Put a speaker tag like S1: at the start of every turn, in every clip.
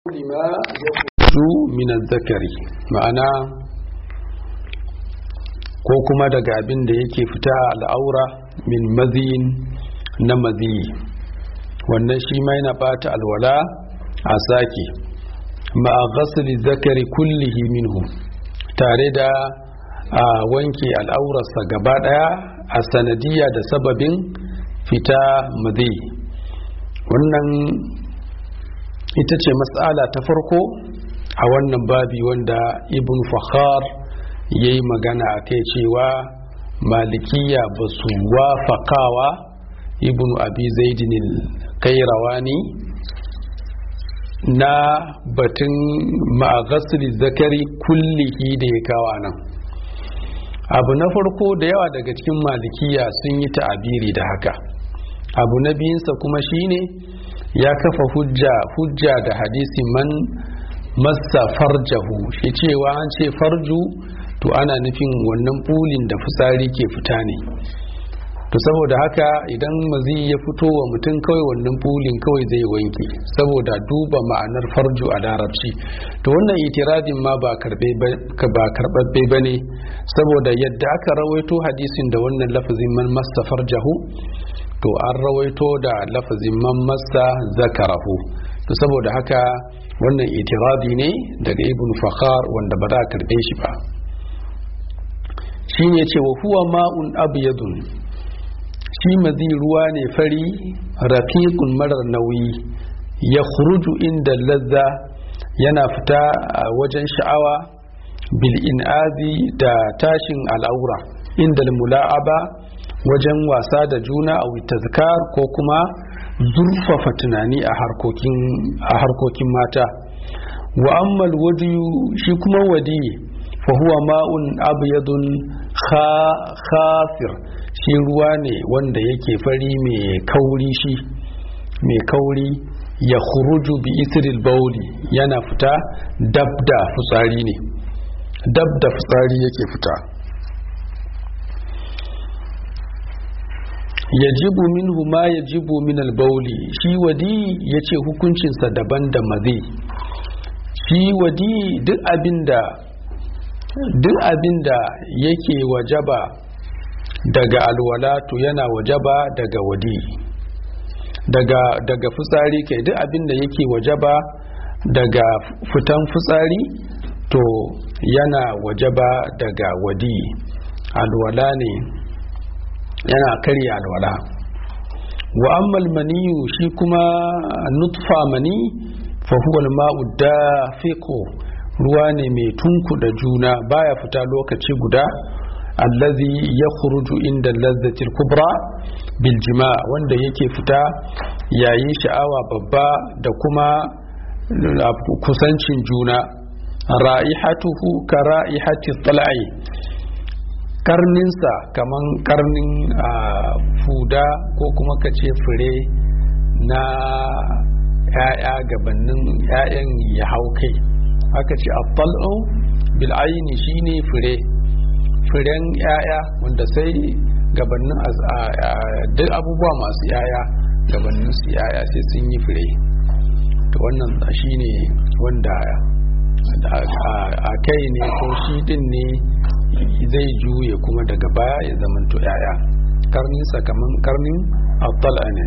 S1: lima ya min zakari ma'ana ko kuma daga abin da yake fita al'aura min maziyin na maziyi wannan shi ma yana bata alwala a sake ma'a ghasli zakari kullihi minhu tare da a wanke al'aurarsa gaba daya a sanadiyya da sababin fita maziyi wannan ita ce matsala ta farko a wannan babi wanda ibn fakhar ya yi magana a kai cewa malikiya ba su wafakawa ibn abi zaidin kairawani na batun ma'agasri zakari kullihi da ya kawo nan abu na farko da yawa daga cikin malikiya sun yi ta'abiri da haka abu na biyunsa kuma shine ya kafa hujja hujja da hadisi man massa farjahu shi cewa an ce farju to ana nufin wannan bulin da fitsari ke fita ne to saboda haka idan mazi ya fito wa mutum kawai wannan bulin kawai zai wanke saboda duba ma'anar farju a larabci to wannan itiradin ma ba karbabbe ba ne saboda yadda aka rawaito hadisin da wannan lafazin man massa farjahu to an rawaito da lafazin man massa zakarahu to saboda haka wannan itiradi ne daga ibn fakhar wanda ba za a karbe shi ba shi ne ce wa huwa ma'un abyadun shi mazi ruwa ne fari rafiqun marar nauyi ya khuruju inda lazza yana fita a wajen sha'awa bil in'azi da tashin al'aura inda mula'aba wajen wasa da juna a tazkar ko kuma zurfafa tunani a harkokin mata wa ammal wadiyu shi kuma wadi fa huwa ma'un abyadun khafir shi ruwa ne wanda yake fari mai kauri shi mai kauri ya khuruju bi isril bauli yana fita dab da fitsari ne dab da fitsari yake fita yajibu minhu ma yajibu min albauli shi wadi yace hukuncinsa daban da mazi shi wadi duk abinda duk abinda yake wajaba daga alwala to yana wajaba daga wadi daga daga fitsari kai duk abinda yake wajaba daga fitan fitsari to yana wajaba daga wadi alwala ne yana karya alwala wa ammal maniyu shi kuma nutfa mani fa huwa al-ma'u dafiqu ruwa ne mai tunku da juna baya fita lokaci guda allazi yakhruju inda lazzatil kubra bil jima' wanda yake fita yayin sha'awa babba da kuma kusancin juna ra'ihatuhu ka ra'ihati tal'i karninsa kaman karnin fuda ko kuma ka ce fure na ‘ya'ya gabanin ‘ya'yan ya hau kai aka ce abbal'un bil'ayini shine fure furen ‘ya'ya wanda sai gabanin duk abubuwa masu ‘ya'ya gabanin su ‘ya'ya sai sun yi fure to wannan shine wanda a kai ne ko shi din ne zai juye kuma daga baya ya zamanto yaya karnin sakamakon karnin abdala ne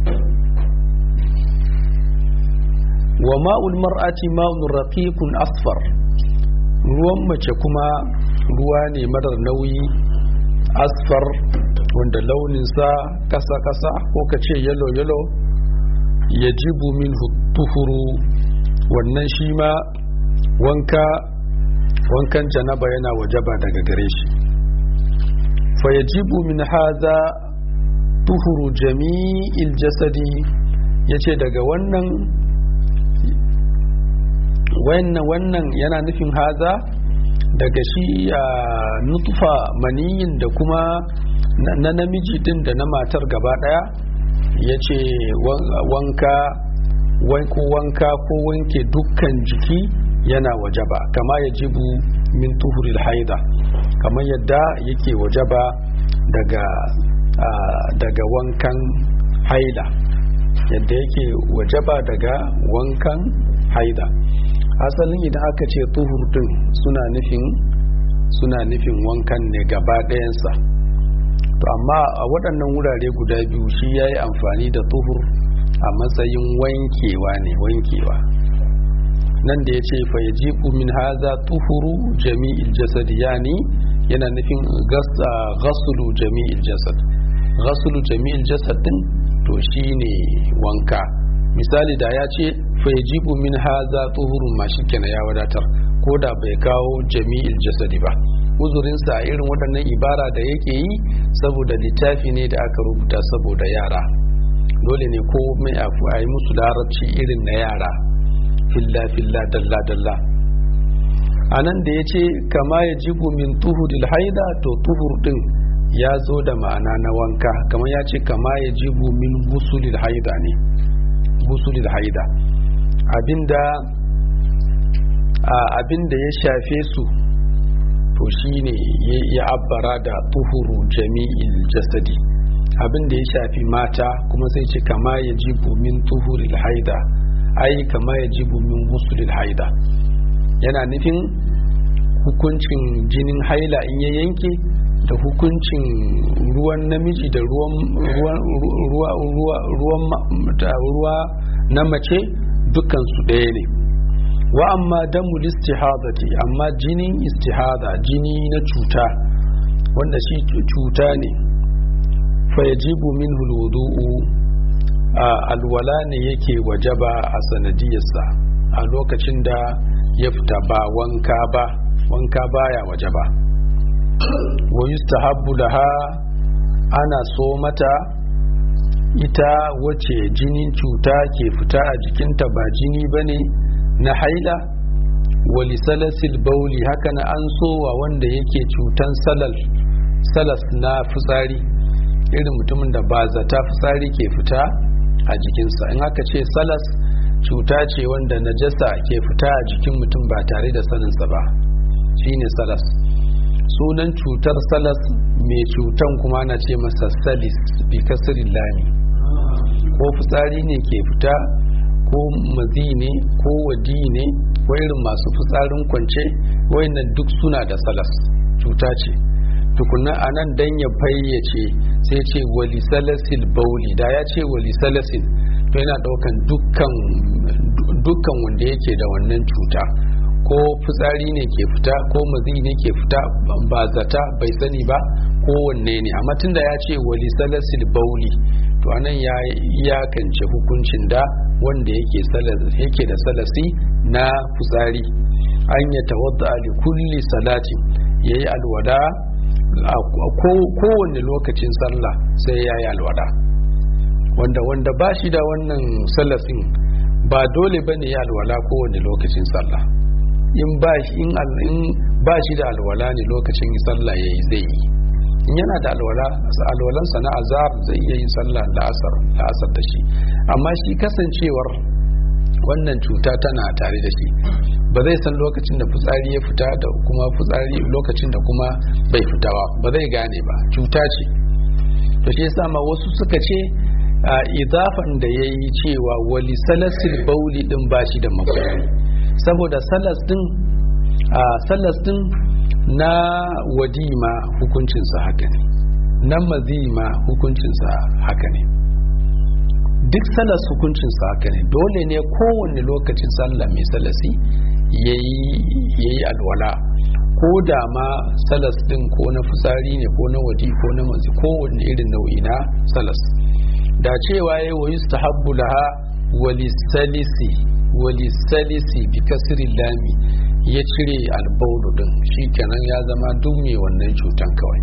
S1: wa ma'ul mar'ati ma'un raqiqun asfar ruwan mace kuma ruwa ne marar nauyi asfar wanda launinsa kasa-kasa ko ka ce yalo-yalo ya jibu min tuhuru wannan shi ma wanka wankan janaba yana wajaba daga gare shi fa yajibu min haza tuhuru jami'il jasadi yace daga wannan wannan wannan yana nufin haza daga shi a nutfa maniyin da kuma na namiji din da na matar gaba daya yace wanka ko wanka ko wanke dukkan jiki yana wajaba kama ya jibu min tuhuril haida kamar yadda yake wajaba daga daga wankan haila yadda yake wajaba daga wankan haida asalin idan aka ce tuhur din suna nufin suna nufin wankan ne gaba ɗayansa to amma a waɗannan wurare guda biyu shi ya yi amfani da tuhur a matsayin wankewa ne wankewa nan da ya ce fa ya min haza tuhuru jami'il jasad yani yana nufin gasulu jami'il jasad gasulu jami'il jasad din to shine wanka misali da ya ce fa ya min haza tuhurun ma shi kenan ya wadatar ko da bai kawo jami'il jasadi ba uzurinsa a irin waɗannan ibara da yake yi saboda littafi ne da aka rubuta saboda yara dole ne ko mai a yi musu larabci irin na yara filla filla dalla dalla a nan da ya ce kama ya jibu min tuhuril haida to tuhur din ya zo da ma'ana na wanka kamar ya ce kama ya jibu min gusulil haida ne gusulil haida abinda abinda ya shafe su to shine ya abbara da tuhuru jami'il jasadi abinda ya shafi mata kuma sai ce kama ya jibu min tuhuril haida ai kama ya jibu min gusulil haida yana nufin hukuncin jinin haila in ya yanke da hukuncin ruwan namiji da ruwa na mace dukansu ɗaya ne wa amma damul istihadati amma jinin istihada jini na cuta wanda shi cuta ne fa yajibu minhu alwudu'u alwala ne yake wajaba a sanadiyarsa a lokacin da ya fita ba wanka ba wanka baya wajaba wa yustahabbu laha ana so mata ita wace jinin cuta ke fita a jikinta ba jini bane na haila wali salasil bauli haka na an sowa wanda yake cutan salal salas na fitsari irin mutumin da ba zata fitsari ke fita a jikinsa in aka ce salas cuta ce wanda najasa ke fita a jikin mutum ba tare da saninsa ba shine salas sunan cutar salas mai cutan kuma na ce masa salis bi kasirin lami ko fitsari ne ke fita ko mazi ne ko wadi ne ko irin masu fitsarin kwance wayannan duk suna da salas cuta ce tukunna a nan dan ya fayyace sai ce wali salasil bauli da ya ce wali salasin to yana daukan dukkan dukkan wanda yake da wannan cuta ko fitsari ne ke fita ko mazi ne ke fita ba zata bai sani ba ko wanne ne amma tunda ya ce wali salasil bauli to anan ya iyakance hukuncin da wanda yake yake da salasi na fitsari an ya tawadda li kulli salati yayi alwada a kowane lokacin sallah sai yayi alwada wanda wanda ba shi da wannan salasin ba dole bane ya alwala kowane lokacin sallah in ba shi in ba shi da alwala ne lokacin sallah yayi zai yi in yana da alwala alwalansa na azar zai iya yin sallah la'asar la'asar da shi amma shi kasancewar wannan cuta tana tare da shi ba zai san lokacin da fitsari ya fita da kuma fitsari lokacin da kuma bai fitawa ba zai gane ba cuta ce to shi yasa ma wasu suka ce a idafan da ya yi cewa wali salasil bauli din ba shi da makwai saboda salas din a salas din na wadima hukuncinsa haka ne na mazima hukuncinsa haka ne duk salas hukuncinsa haka ne dole ne kowane lokacin sallah mai salasi ya yi alwala ko da ma salas din ko na fitsari ne ko na wadi ko na mazi kowane irin nau'i na salas da cewa ya wa yustahabbu laha walisalisi walisalisi bi kasri lami ya cire albaulu din kenan ya zama duk mai wannan cutan kawai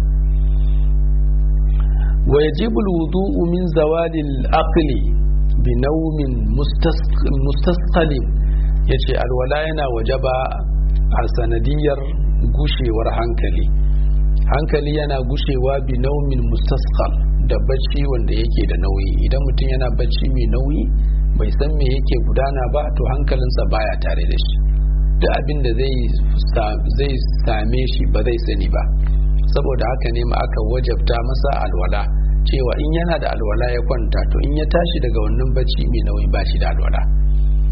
S1: wa yajibu alwudu'u min zawali al-aqli bi nawmin mustasqalin yace alwala yana wajaba a sanadiyar gushewar hankali hankali yana gushewa bi naumin mustasqal da bacci wanda yake da nauyi idan mutum yana bacci mai nauyi bai san me yake gudana ba to hankalinsa baya tare da shi duk abin da zai same shi ba zai sani ba saboda haka ne ma aka wajabta masa alwala cewa in yana da alwala ya kwanta to in ya tashi daga wannan bacci mai nauyi ba shi da alwala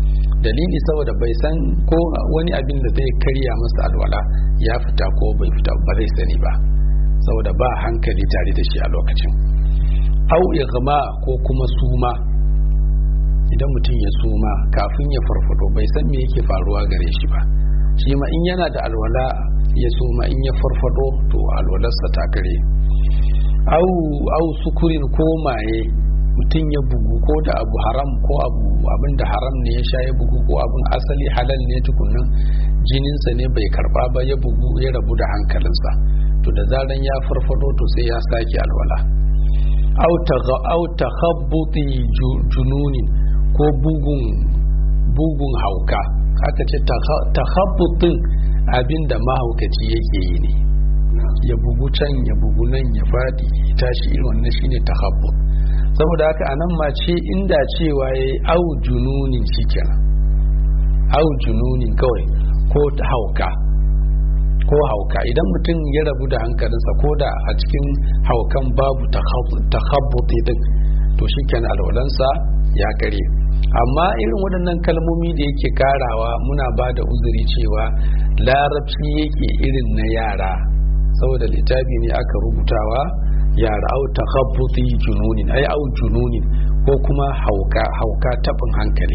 S1: dalili saboda bai san ko wani abin da zai karya masa alwala ya fita ko bai fita ba zai sani ba saboda ba hankali tare da shi a lokacin au igma ko kuma suma idan mutum ya suma kafin ya farfado bai san me yake faruwa gare shi ba shi ma in yana da alwala ya suma in ya farfado to alwalarsa ta kare au au sukurin ko maye mutum ya bugu ko da abu haram ko abu abin da haram ne ya sha ya bugu ko abin asali halal ne tukunan jininsa ne bai karba ba ya bugu ya rabu da hankalinsa to da zaran ya farfado to sai ya sake alwala au takhabbuti jununin ko bugun bugun hauka aka ce takhabbutin abin da mahaukaci yake yi ne ya bugu can ya bugu nan ya fadi ya tashi irin wannan shine takhabbut saboda haka anan ma ce inda cewa yayi au jununin shikenan au jununin kawai ko hauka ko hauka idan mutum ya rabu da hankalinsa ko da a cikin haukan babu takhabbuti din to shikenan alwalansa ya kare amma irin waɗannan kalmomi da yake karawa muna ba da uzuri cewa larabci yake irin na yara saboda littafi ne aka rubutawa yara au takhabbuti jununin ai au jununin ko kuma hauka hauka tabin hankali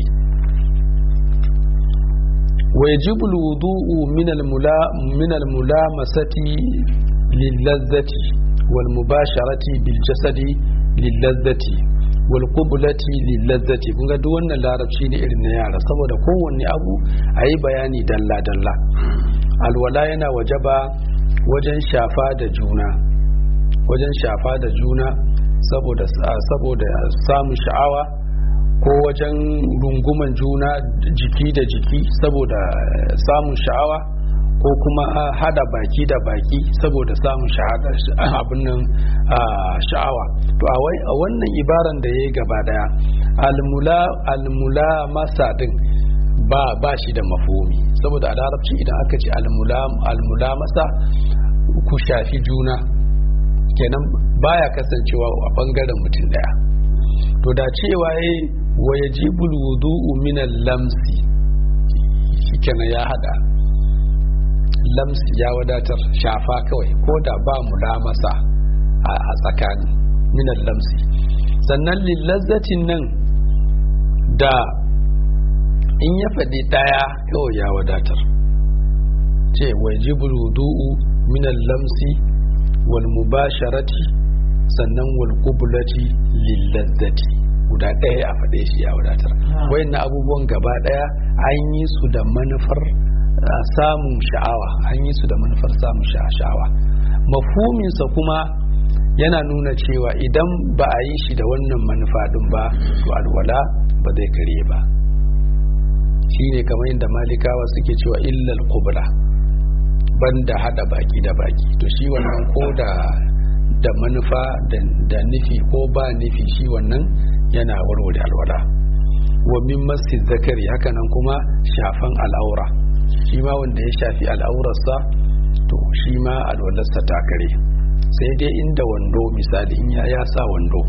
S1: ويجب الوضوء من الملا من الملامسة للذة والمباشرة بالجسد للذة والقبلة للذة kun ga duk wannan larabci ne irin na yara saboda kowanne abu a yi bayani dalla dalla alwala yana wajaba wajen shafa da juna wajen shafa da juna saboda saboda samun sha'awa ko wajen runguman juna jiki da jiki saboda samun sha'awa ko kuma hada baki da baki saboda samun abin nan sha'awa to a wannan ibaran da ya yi gaba daya almula masa din ba ba shi da mafomi saboda a larabci idan aka ce almula masa ku shafi juna kenan baya kasancewa a bangaren mutum daya to da cewa ya wa yajibul wudu'u min lamsi shikenan ya hada lamsi ya wadatar shafa kawai ko da ba mu masa a tsakani min lamsi sannan lillazzatin nan da in ya faɗi ɗaya kawai ya wadatar ce wajibul wudu'u min lamsi wal mubasharati sannan wal qublati lillazzati guda ɗaya a faɗe shi ya wadatar wayannan abubuwan gaba ɗaya an yi su da manufar samun sha'awa an yi su da manufar samun sha'awa mafuminsa kuma yana nuna cewa idan ba a yi shi da wannan manufa ɗin ba to alwala ba zai kare ba shi ne kamar yadda malikawa suke cewa illal kubra banda hada baki da baki to shi wannan ko da da manufa da nufi ko ba nufi shi wannan yana warware alwala wa min masjid zakari hakanan kuma shafan al'aura shi ma wanda ya shafi al'aurarsa to shi ma alwalarsa ta kare sai dai inda wando misali in ya ya sa wando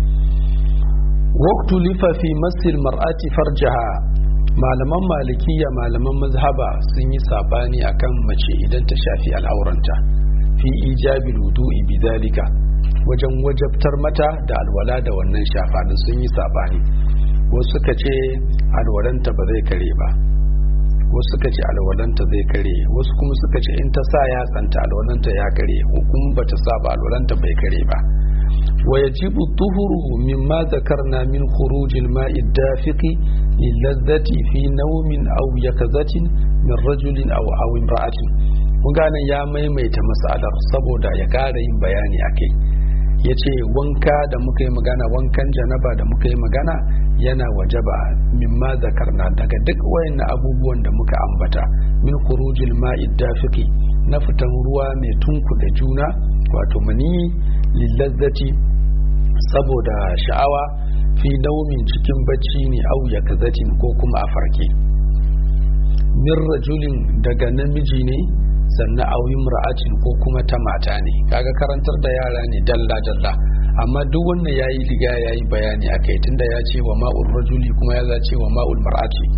S1: waqtu lifa fi masjid mar'ati farjaha malaman malikiya malaman mazhaba sun yi sabani akan mace idan ta shafi al'auranta fi ijabil wudu'i bidhalika wajen wajabtar mata da alwala da wannan shafanin sun yi sabani wasu suka ce alwalanta ba zai kare ba wasu suka ce alwalanta zai kare wasu kuma suka ce in ta sa ya tsanta alwalanta ya kare ko kuma bata sa ba alwalanta bai kare ba wa yajibu tuhuru mimma zakarna min khurujil ma'i dafiqi lillazati fi nawmin aw yakazatin min rajulin aw aw imra'atin kun gane ya maimaita masalar saboda ya kara yin bayani akai ya ce wanka da muka yi magana wankan janaba da muka yi magana yana wajaba mimma zakarna daga duk wayannan abubuwan da muka ambata min khurujil ma'i dafiqi na fitan ruwa mai tunku da juna wato mani lillazzati saboda sha'awa fi naumin cikin bacci ne au ya kazatin ko kuma a farke min rajulin daga namiji ne sannan auyin ra'atin ko kuma ta mata ne kaga karantar da yara ne dalla dalla amma duk wannan yayi riga yayi bayani akai tunda ya ce wa ma'ul rajuli kuma ya za ce wa ma'ul mar'ati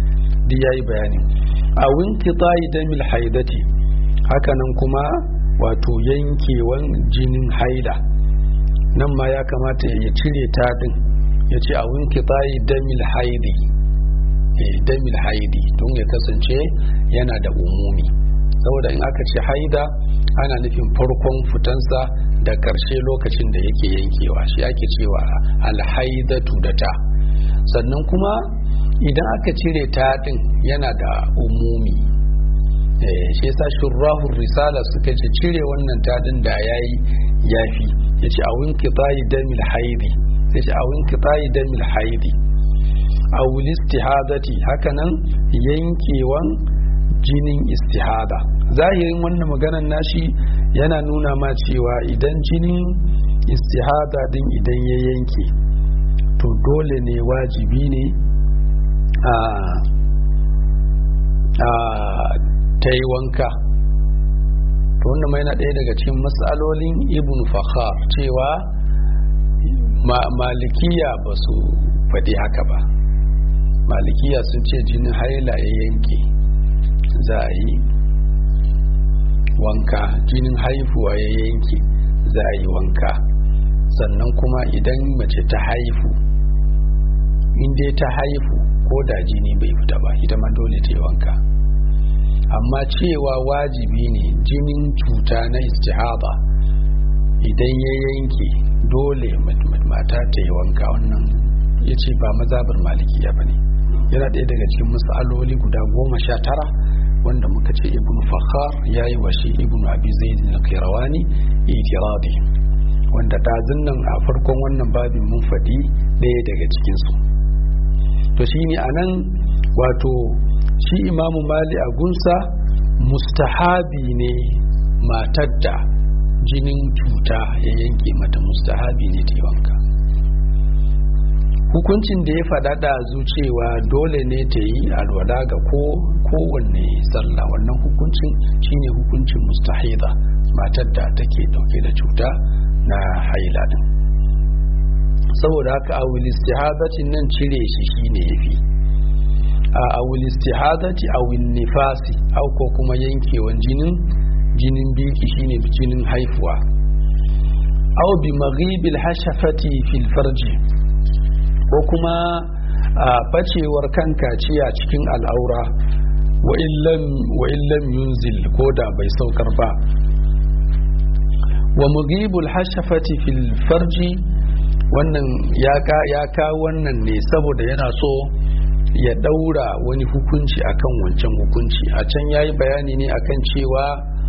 S1: duk yayi bayani a winqita'i damil haidati hakanan kuma wato yankewan jinin haila nan ma ya kamata ya cire ta din ya ce a winqita'i damil haidi damil haidi don ya kasance yana da umumi saboda in aka ce haida ana nufin farkon fitansa da ƙarshe lokacin da yake yankewa shi ake cewa alhaidatu da ta sannan kuma idan aka cire ta din yana da umumi shi yasa shurrahun risala suka ce cire wannan ta din da yayi yafi ya ce a winki tayi damil haidi sai ce a winki tayi damil haidi a istihadati hakanan yankewan jinin istihada zahirin wannan maganar nashi yana nuna ma cewa idan jinin istihada din idan ya yanke to dole ne wajibi ne a ta yi wanka to wannan mai na ɗaya daga cikin matsalolin ibn fakhar cewa malikiya ba su faɗi haka ba malikiya sun ce jinin haila ya yanke za a yi wanka jinin haifuwa ya yanke za a yi wanka sannan kuma idan mace ta haifu inda ta haifu ko da jini bai fita ba ita ma dole ta yi wanka amma cewa wajibi ne jinin cuta na istihaba idan ya yanke dole mata ta yi wanka wannan ya ce ba mazabar malikiya ba ne yana ɗaya daga cikin matsaloli guda goma sha tara wanda muka ce ibn fakhar ya yi wa shi ibn abi zaid na kairawani itiradi wanda ɗazun nan a farkon wannan babin mun faɗi ɗaya daga cikinsu to shi ne a nan wato shi imamu mali a gunsa mustahabi ne matar da jinin cuta ya yanke mata mustahabi ne ta wanka hukuncin da ya faɗaɗa cewa dole ne ta yi alwala ga kowanne sallah wannan hukuncin shine hukuncin mustahida matar da take dauke da cuta na haila din saboda haka a istihadatin nan cire shi shine yafi a awul istihadati aw nifasi au ko kuma yankewan jinin jinin biki shine jinin haifuwa aw bi maghibil hashafati fil farji ko kuma a bacewar kan kaciya cikin al'aura wa illam yunzil ko da bai saukar ba wa mughibul hashafati fil farji wannan ya ka wannan ne saboda yana so ya daura wani hukunci akan wancan hukunci a can yayi bayani ne akan cewa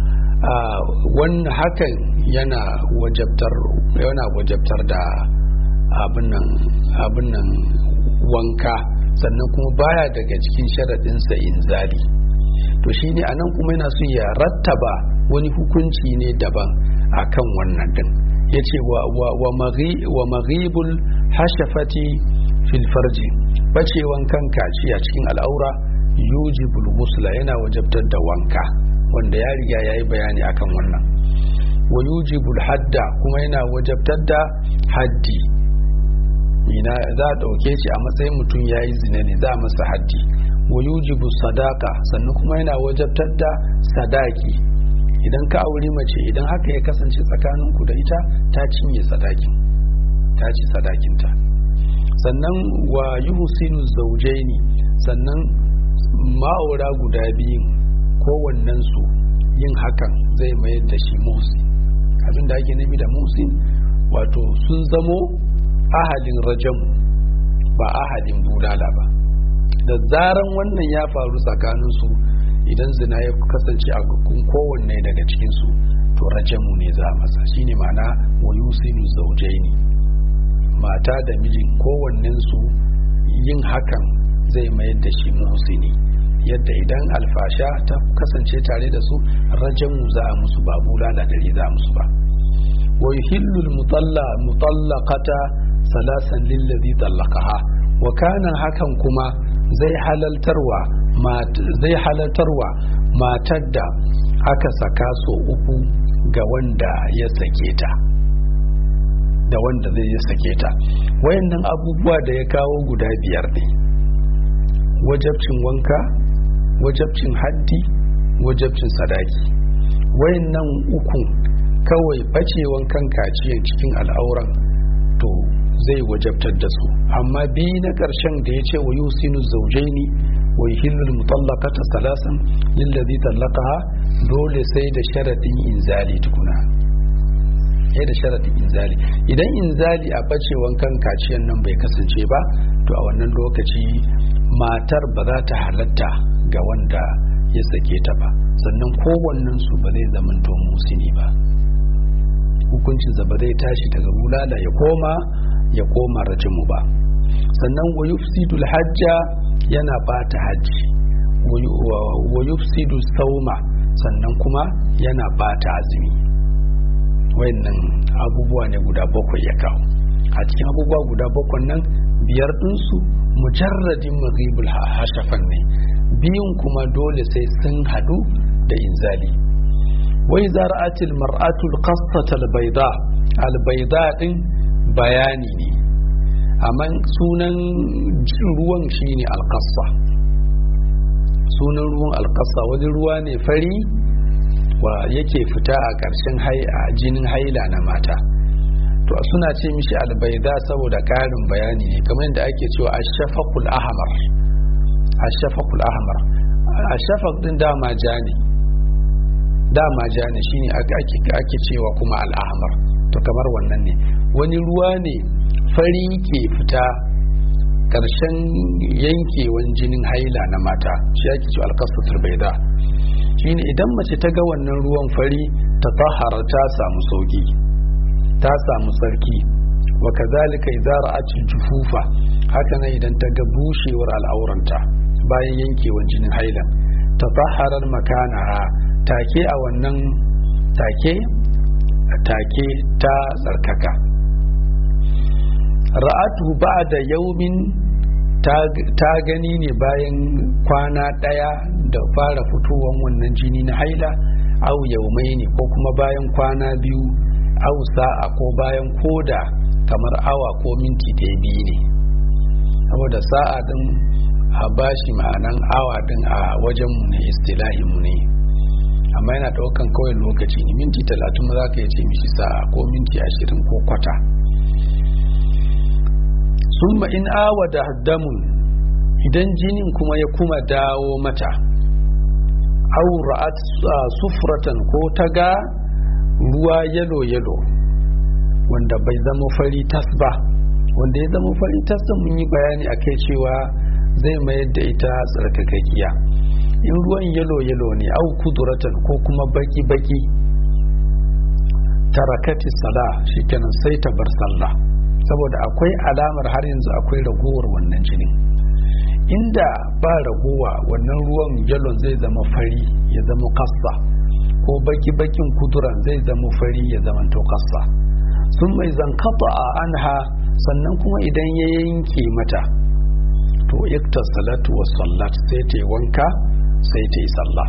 S1: wannan hakan yana wajabtar yana wajabtar da abin nan wanka sannan kuma baya daga cikin sharaɗinsa inzali to shi ne anan kuma yana so ya rattaba wani hukunci ne daban akan wannan din ya ce wa maghibul hashafati fil farji bacewan kan kaciya cikin al'aura yujibul musla yana wajabtar da wanka wanda ya riga ya yi bayani akan wannan wa yujibul hadda kuma yana wajabtar da haddi ina za a ɗauke shi a matsayin mutum ya yi zina ne za a masa haddi wa yujibu sadaka sannan kuma yana wajabtar da sadaki idan ka auri mace idan haka ya kasance tsakaninku da ita ta cinye sadakin ta ci sadakinta sannan wa yuhsinu zawjaini sannan ma'aura guda biyun kowannen su yin hakan zai mayar da shi musi abin da ake nufi da musin wato sun zamo ahadin rajam ba ahadin bulala ba da zaran wannan ya faru tsakaninsu idan zina ya kasance a kowanne daga cikinsu to rajamu ne za masa shine ma'ana wa yusinu zaujaini mata da mijin kowannensu yin hakan zai mayar da shi muhsini yadda idan alfasha ta kasance tare da su rajamu za a musu ba bulala dari za a musu ba wa yuhillu mutallaqata salasan lillazi tallaqaha wa kana hakan kuma zai halaltarwa zai halaltarwa matar da aka saka so uku ga wanda ya sake ta da wanda zai ya sake ta wayannan abubuwa da ya kawo guda biyar ne wajabcin wanka wajabcin haddi wajabcin sadaki wayannan uku kawai bacewan kan kaciyan cikin al'auran to zai wajabtar da su amma bi na ƙarshen da ya ce wa yusinu zaujaini wa yuhillul mutallaqata salasan lillazi tallaqaha dole sai da sharadin inzali tukuna sai da sharadin inzali idan inzali a bacewan kan kaciyan nan bai kasance ba to a wannan lokaci matar ba za ta halatta ga wanda ya sake ta ba sannan kowannen su ba zai zamanto musini ba hukuncinsa ba zai tashi daga bulala ya koma ya koma rajimu ba sannan wa yufsidul hajja yana bata hajji wa yufsidu sauma sannan kuma yana bata azumi wayannan abubuwa ne guda bakwai ya kawo a cikin abubuwa guda bakwai nan biyar ɗinsu mujarradin maghibul hashafan ne biyun kuma dole sai sun hadu da inzali wai zara'atil mar'atul qassatal bayda al bayda din bayani ne amma sunan ruwan shine alqassa sunan ruwan alqassa wani ruwa ne fari wa yake fita a ƙarshen jinin haila na mata to suna ce mishi albaida saboda ƙarin bayani ne kamar yadda ake cewa ashafaqul ahmar ashafaqul ahmar ashafaq din dama ja ne dama ja ne shine ake cewa kuma al'ahmar to kamar wannan ne wani ruwa ne fari ke fita ƙarshen yankewan jinin haila na mata shi ake cewa alkasatul baida shine idan mace ta ga wannan ruwan fari ta tahara ta samu sauki ta samu tsarki wa kazalika idza ra'at jufufa haka nan idan ta ga bushewar al'auranta bayan yankewan jinin haila ta taharar makanaha take a wannan take take ta tsarkaka ra'atu ba'da yaumin ta gani ne bayan kwana ɗaya da fara fitowar wannan jini na haila au yaumai ne ko kuma bayan kwana biyu au sa'a ko bayan koda kamar awa ko minti da biyu ne saboda sa'a din a bashi ma'anan awa din a wajenmu ne istilahinmu ne amma yana ɗaukan kawai lokaci ne minti talatin za ka ce mishi sa'a ko minti ashirin ko kwata summa in awa da damun idan jinin kuma ya kuma dawo mata au ra'at sufratan ko ta ga ruwa yalo yalo wanda bai zama fari tas ba wanda ya zama fari tas mun yi bayani akai cewa zai mayar da ita tsarkakakkiya in ruwan yalo yalo ne au kuduratan ko kuma baki baki tarakati sala shikenan sai ta bar sallah saboda akwai alamar har yanzu akwai ragowar wannan jinin inda ba ragowa wannan ruwan yalon zai zama fari ya zama kassa ko baki-bakin kuduran zai zama fari ya zama to kassa sun mai zankata a anha sannan kuma idan ya yanke mata to ikta salatu wa sallat sai ta yi wanka sai ta yi sallah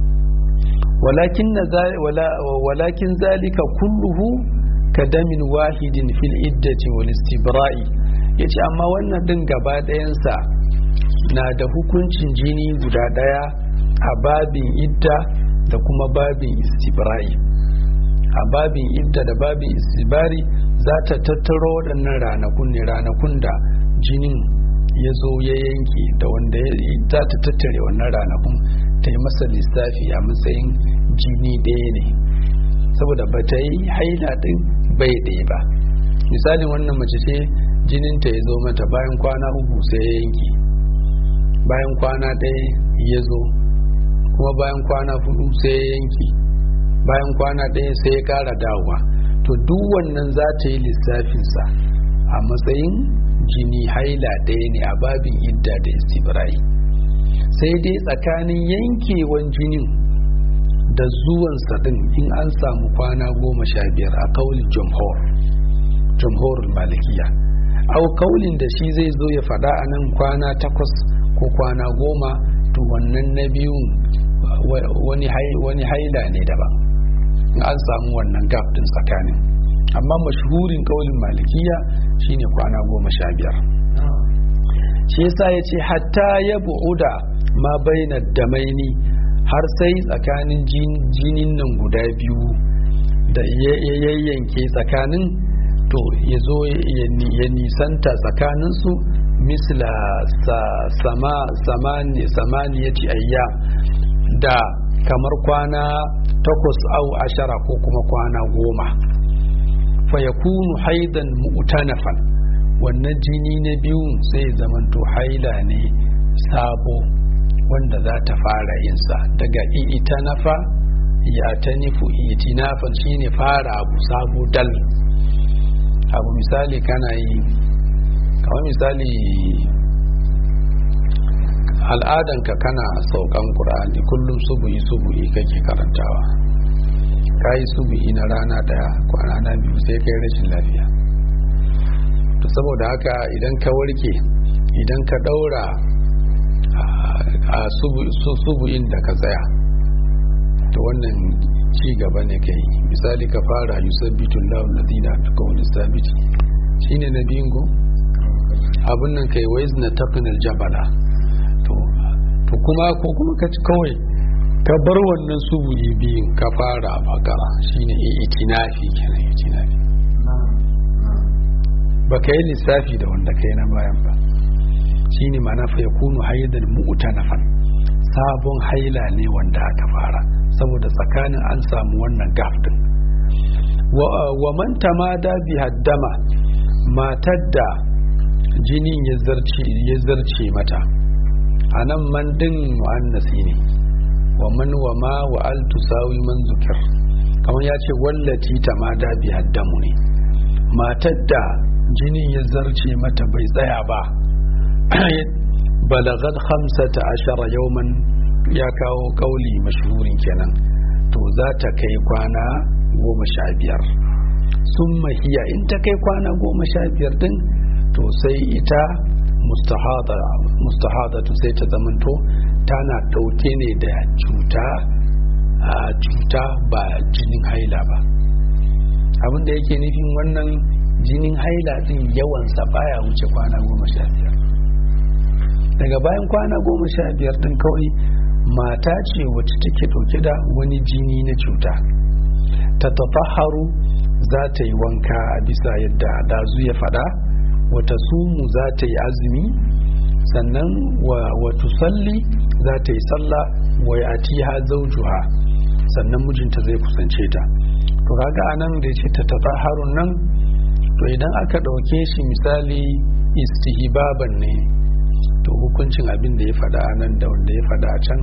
S1: walakin zalika kulluhu ka damin wahidin fil iddati wal istibra'i yace amma wannan din gaba ɗayansa na da hukuncin jini guda ɗaya a babin idda da kuma babin istibra'i a babin idda da babin istibari za ta tattaro waɗannan ranakun ne ranakun da jinin ya zo ya yanke da wanda za ta tattare wannan ranakun ta yi masa lissafi a matsayin jini ɗaya ne saboda ba ta yi haila ɗin bai ɗaya ba misalin wannan mace ce jininta ya zo mata bayan kwana uku sai ya yanke bayan kwana ɗaya ya zo kuma bayan kwana hudu sai ya yanke bayan kwana ɗaya sai ya ƙara dawowa to duk wannan za ta yi lissafinsa a matsayin jini haila ɗaya ne a babin idda da istibrai sai dai tsakanin yankewan jinin da zuwansa ɗin in an samu kwana goma sha biyar a kaulin jamhur jamhurul malikiya au kaulin da shi zai zo ya faɗa a nan kwana takwas ko kwana goma to wannan na biyun wani haila ne daban in an samu wannan gap din tsakanin amma mashhurin kaulin malikiya shine kwana goma sha biyar shi yasa ya ce hatta ya bu'uda ma baina damaini har sai tsakanin jinin nan guda biyu da ya yayyanke tsakanin to ya zo ya nisanta tsakaninsu misla samani ya ce ayya da kamar kwana takwas au ashara ko kuma kwana goma fa ya kunu haidan mu'tanafan wannan jini na biyun sai zamanto haila ne sabo wanda za ta fara yinsa daga itanafa ya ta nufu itinafan shine fara abu sabo dal abu misali kana yi kamar misali al'adanka kana saukan ƙur'ani kullum subuhi subuhi kake karantawa ka yi subuhi na rana daya kwana na biyu sai kai rashin lafiya to saboda haka idan ka warke idan ka daura a subuhin da ka tsaya to wannan ci gaba ne kai misali ka fara yusabbitu lahu ladina bi qawli sabiti shine na biyun go abun nan kai wais na taqnal jabala to to kuma ko kuma ka ci kawai ka bar wannan subuhi biyun ka fara bakara shine itinafi kenan itinafi ba ka yi lissafi da wanda kai na bayan ba shine ma'ana fa yakunu haidan mu'tanafan sabon haila ne wanda aka fara saboda tsakanin an samu wannan gaf din wa man tamada bi haddama matar da jinin ya zarce mata a nan man din mu'annasi ne wa man wa ma wa al tusawi man zukir kamar ya ce wallati tamada bi haddamu ne matar da jinin ya zarce mata bai tsaya ba balagat khamsata ashara yawman ya kawo kauli mashhurin kenan to za ta kai kwana goma sha biyar sun mahiya in ta kai kwana goma sha biyar din to sai ita mustahadatu sai ta zamanto tana ɗauke ne da cuta a cuta ba jinin haila ba abinda yake nufin wannan jinin haila din yawansa baya wuce kwana goma sha biyar daga bayan kwana goma sha biyar din kawai mata ce wacce take ɗauke da wani jini na cuta ta tafaharu za ta yi wanka a bisa yadda dazu ya faɗa wata sumu za ta yi azumi sannan wa tusalli za ta yi sallah wa yatiha zawjuha sannan mijinta zai kusance ta to kaga anan da yace ta tafaharun nan to idan aka ɗauke shi misali istihbaban ne to hukuncin abin da ya faɗa nan da wanda ya faɗa can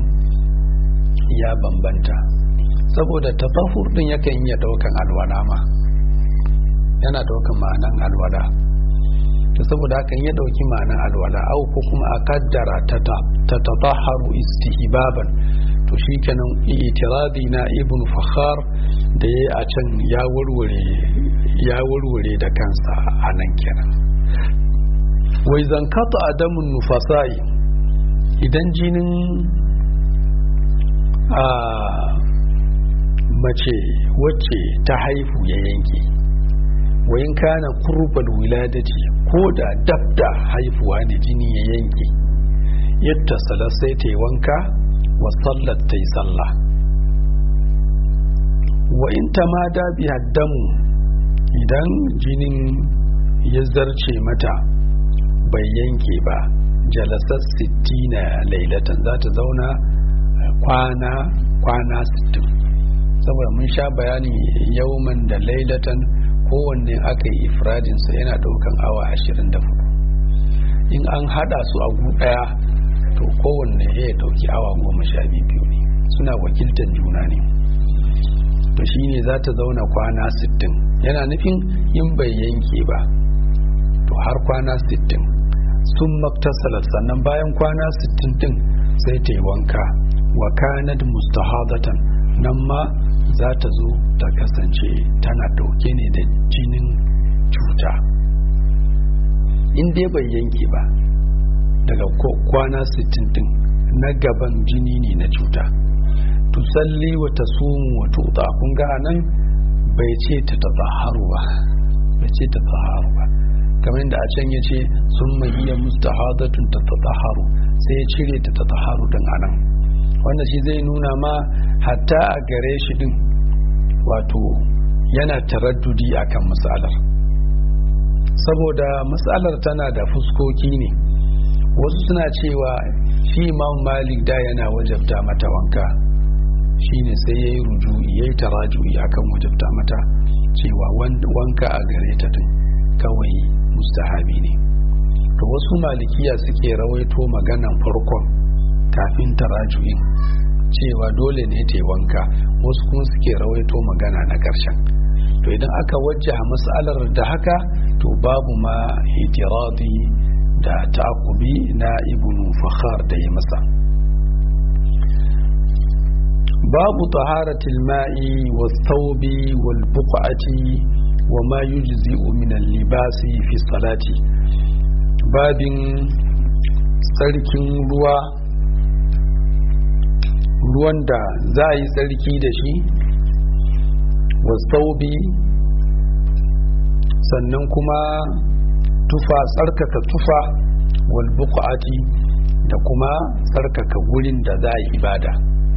S1: ya bambanta saboda tafahur din yakan iya ɗaukan alwala ma yana ɗaukan ma'anan alwala to saboda hakan ya ɗauki ma'anan alwala au ko kuma a kaddara ta tataharu istihbaban to shi kenan itiradi na ibn fakhar da ya a can ya warware ya warware da kansa a nan kenan wai zankata adamun nufasa'i idan jinin a mace wacce ta haifu ya yanke wayin kana kurbal wiladati ko da dabda haifuwa ne jini ya yanke yadda salar sai ta yi wanka wa sallar ta yi sallah wa in ta ma dabi haddamu idan jinin ya zarce mata bai yanke ba jalasar sittina lailatan za ta zauna kwana kwana sittin saboda mun sha bayani yauman da lailatan kowanne aka yi ifradinsa yana daukan awa ashirin da hudu in an hada su a gu daya to kowanne ya dauki awa goma sha biyu ne suna wakiltar juna ne to shine za ta zauna kwana sittin yana nufin in bai yanke ba to har kwana sittin sun maktasalar sannan bayan kwana sittin din sai ta yi wanka wa kanad mustahadatan nan ma za ta zo ta kasance tana dauke ne da jinin cuta in dai bai yanke ba daga kwana 60 din na gaban jini ne na cuta tusalli wa ta sumu wa tuta kun ga nan bai ce ta tazaharu ba bai ce ta tazaharu ba kamar yadda a can ya ce sun iya mustahadatun ta tataharu sai ya cire ta tataharu din anan wanda shi zai nuna ma hatta a gare shi din wato yana taraddudi akan matsalar saboda matsalar tana da fuskoki ne wasu suna cewa shi imam malik da yana wajabta mata wanka shine sai ya yi ruju'i ya yi taraju'i akan wajabta mata cewa wanka a gare ta din kawai mustahabi ne to wasu malikiya suke rawaito maganan farkon kafin taraju'in cewa dole ne ta yi wanka wasu kuma suke rawaito magana na ƙarshen to idan aka wajjaha matsalar da haka to babu ma itiradi da takubi na ibn fakhar da ya masa babu taharatil ma'i was thawbi wal buq'ati wa ma yujzi'u min al-libasi fi salati babin tsarkin ruwa ruwan da za a yi tsarki da shi wasaubi sannan kuma tufa tsarkaka tufa wal buqati da kuma tsarkaka gurin da za a yi ibada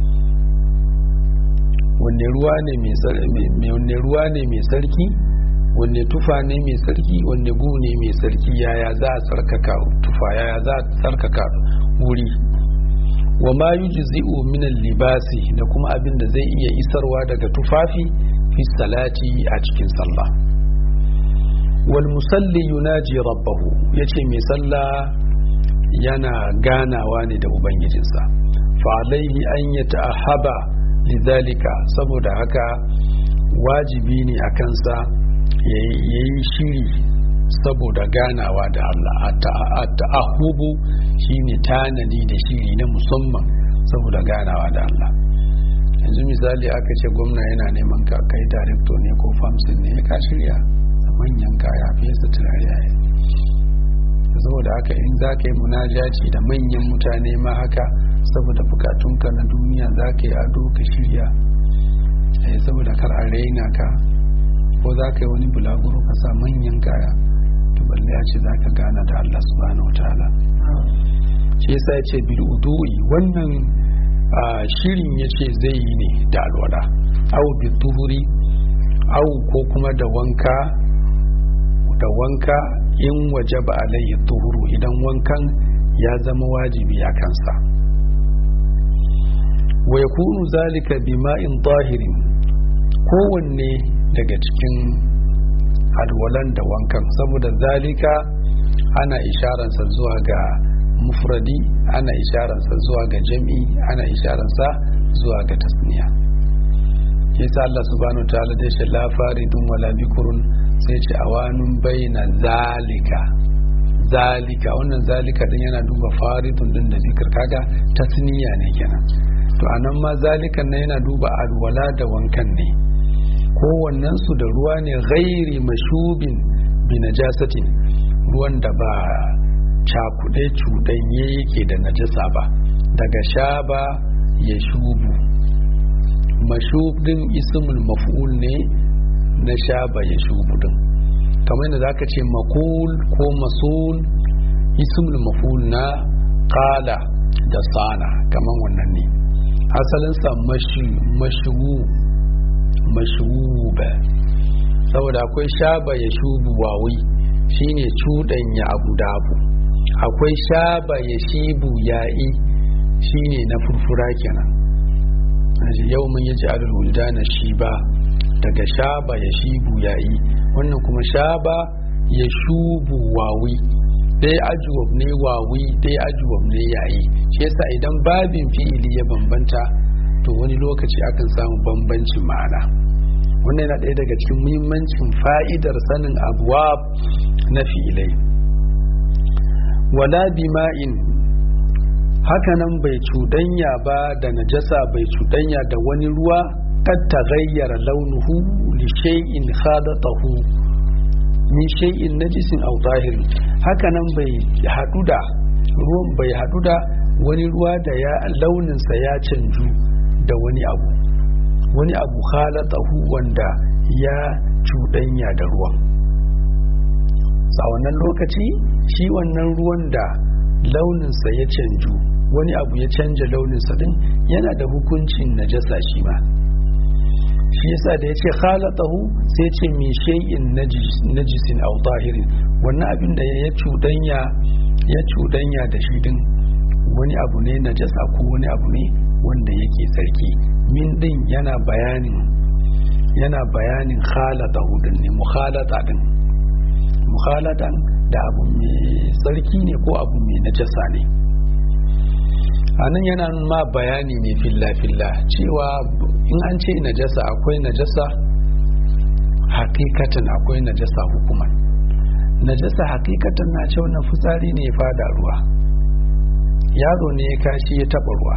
S1: wanne ruwa ne mai ruwa ne mai sarki wanne tufa ne mai sarki wanne gu ne mai sarki yaya za a tsarkaka tufa yaya za a tsarkaka wuri wa ma yujzi'u min libasi da kuma abin da zai iya isarwa daga tufafi fi salati a cikin sallah wal musalli yunaji rabbahu yace mai sallah yana ganawa ne da ubangijinsa fa alaihi an yata'ahaba lidhalika saboda haka wajibi ne a kansa yayi shiri saboda ganawa da Allah a ta'ahubu shine tanadi da shiri na musamman saboda ganawa da Allah yanzu misali aka ce gwamna yana neman ka kai director ne ko famsin ne ka shirya manyan kaya fesa turare yayi saboda haka in za ka yi munajaci da manyan mutane ma haka saboda bukatunka na duniya za ka yi ado ka shirya saboda kar a raina ka ko za ka yi wani bulaguro ka sa manyan kaya to balle ya ce za ka gana da Allah subhanahu wa ta'ala shi yasa ya ce bil udu'i wannan shirin ya ce zai yi ne da alwala au bi tuhuri au ko kuma da wanka da wanka in waje ba alayhi tuhuru idan wankan ya zama wajibi a kansa wa yakunu zalika bima'in tahirin kowanne daga cikin alwalan da wankan saboda zalika ana isharansa zuwa ga mufradi ana isharansa zuwa ga jam'i ana isharansa zuwa ga tasniya yasa Allah subhanahu wa ta'ala dai shi la faridun wala bikurun sai ce awanun baina zalika zalika wannan zalika din yana duba faridun din da zikir kaga tasniya ne kenan to anan ma zalikan nan yana duba alwala da wankan ne kowannen su da ruwa ne ghairi mashubin bi najasatin ruwan da ba cakuɗe cuɗanye yake da najasa ba daga shaba ya shubu mashub din ismul maf'ul ne na shaba ya shubu din kamar yadda zaka ce makul ko masul ismul maf'ul na qala da sana kamar wannan ne asalinsa mashubu mashuba saboda akwai shaba ya shubu wawi shine cuɗanya abu da abu akwai shaba ya shibu ya'i shine na furfura kenan yau mun yi ji'alul wuldana shiba daga shaba ya shibu ya'i wannan kuma shaba ya shubu wawi dai ajuwab ne wawi dai ajuwab ne yayi shi yasa idan babin fi'ili ya bambanta to wani lokaci akan samu bambancin ma'ana wannan yana ɗaya daga cikin muhimmancin fa'idar sanin abuwa na fi'ilai wala bima'in hakanan bai cuɗanya ba da najasa bai cuɗanya da wani ruwa kad taghayyara launuhu li shay'in khadatahu min shay'in najisin aw zahirin hakanan bai hadu da ruwan bai hadu da wani ruwa da ya launinsa ya canju da wani abu wani abu khalatahu wanda ya cuɗanya da ruwan a wannan lokaci shi wannan ruwan da launinsa ya canju wani abu ya canja launinsa din yana da hukuncin najasa shi ma shi yasa da ya ce khalatahu sai ce min shay'in najisin aw tahirin wannan abin da ya cudanya ya cudanya da shi din wani abu ne najasa ko wani abu ne wanda yake tsarki min din yana bayanin yana bayanin khalatahu din ne mukhalata din mukhalatan da abu mai tsarki ne ko abu mai najasa ne anan yana ma bayani ne filla filla cewa in an ce najasa akwai najasa hakikatan akwai najasa hukuman najasa hakikatan na ce wannan fitsari ne ya fada ruwa yaro ne ya kashi ya taba ruwa